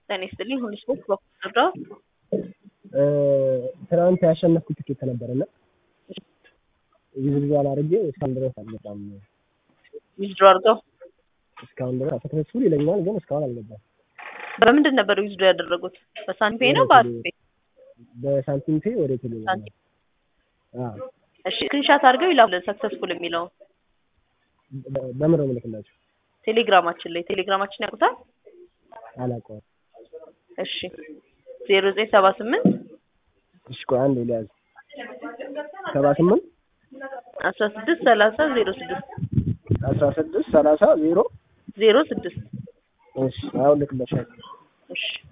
ጤና ይስጥልኝ ሁሉ ስፖርት በኩል ነበር። ትናንት ያሸነፍኩት ትኬት ነበረና ቪዝብዝ አላርጌ እስካሁን ድረስ አልገባም። ዊዝድሮ አድርገው እስካሁን ድረስ ሰክሰስፉል ይለኛል፣ ግን እስካሁን አልገባም። በምንድን ነበር ዊዝድሮ ያደረጉት? በሳንፔ ነው በአርፔ? በሳንቲም ፔ ወደ ቴሌ ሳንቲም። እሺ ስክሪንሻት አድርገው ይላኩልን ሰክሰስፉል የሚለው በምን ነው የምልክላቸው? ቴሌግራማችን ላይ ቴሌግራማችን ያውቁታል? አላውቀውም። እሺ ዜሮ ዘጠኝ ሰባ ስምንት እሺ ቆይ አንዴ ሊያዝ ሰባ ስምንት አስራ ስድስት ሰላሳ ዜሮ ስድስት አስራ ስድስት ሰላሳ ዜሮ ዜሮ ስድስት እሺ አሁን ልክለሻለሁ። እሺ